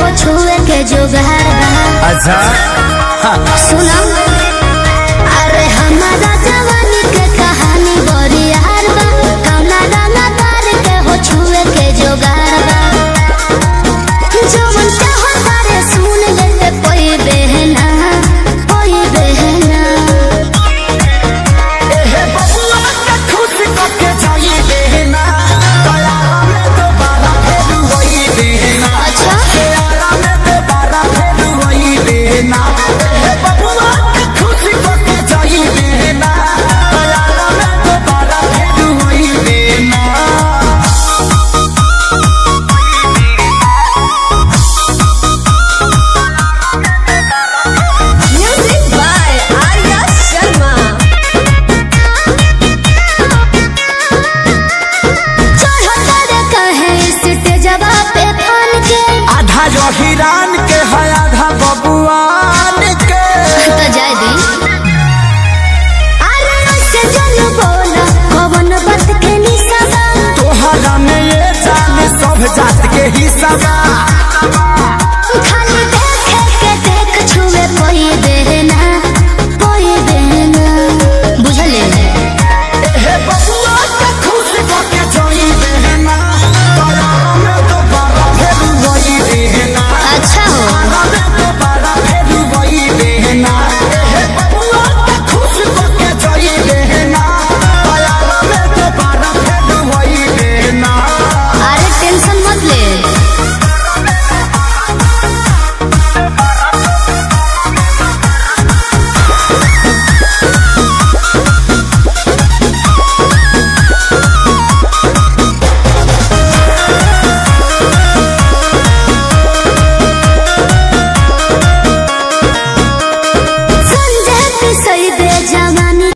हो छुए के जोगार बा अच्छा सुना अरे हमारा जवानी के कहानी बड़ी यार बा कौना गाना तार के हो छुए के जोगार बा जवन चाहो तारे सुन ले ले कोई बहना कोई बहना एहे बबुआ के खुश करके जाई देना दयारा में दोबारा फेर वही देना अच्छा दयारा में दोबारा फेर वही देना एहे बबुआ के खुश करके जाई देना दयारा में दोबारा फेर वही देना Music by Arya Sharma. चढ़ता रे कहे स्टेजवा पे फान के आधा जो हिरान के है आधा बबुआन के तो जाय दी अरे ऐसे जन बोला कवन बात के निशाबा तोहरा में ये जान सब जात के हिस्सा बा